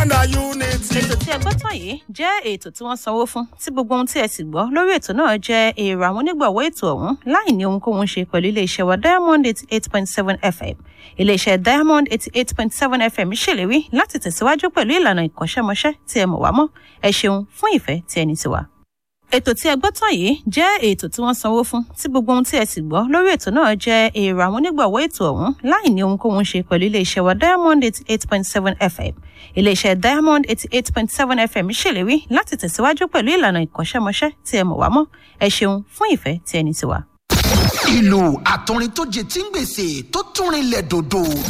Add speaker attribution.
Speaker 1: ètò tí ẹ gbọ́ tán yìí jẹ́ ètò tí wọ́n sanwó fún tí gbogbo ohun tí ẹ sì gbọ́ lórí ètò náà jẹ́ èrò àwọn onígbọ̀wọ́ ètò ọ̀hún láì ní ohunkóhun ṣe pẹ̀lú iléeṣẹ́ wa diamond eighty eight point seven fm iléeṣẹ́ diamond eighty eight point seven fm ṣèlérí láti tẹ̀síwájú pẹ̀lú ìlànà ìkọ́ṣẹ́mọṣẹ́ tí ẹ mọ̀ wá mọ́ ẹ ṣeun fún ìfẹ́ tí ẹni ti wà ètò tí ẹ gbọ́ tán yìí jẹ́ ètò tí wọ́n sanwó fún tí gbogbo ohun tí ẹ sì gbọ́ lórí ètò náà jẹ́ èrò àwọn onígbọ̀wọ́ ètò ọ̀hún láì ní ohunkóhun ṣe pẹ̀lú iléeṣẹ́ wa diamond eighty eight point seven fm iléeṣẹ́ diamond eighty eight point seven fm ṣèlérí láti tẹ̀síwájú pẹ̀lú ìlànà ìkọ́ṣẹ́mọṣẹ́ tí ẹ mọ̀ wá mọ́ ẹ ṣeun fún ìfẹ́ tí ẹni ti wà.
Speaker 2: ìlú àtọrin tó jẹ tí ń gbèsè tó tún rinlẹ̀ dòdò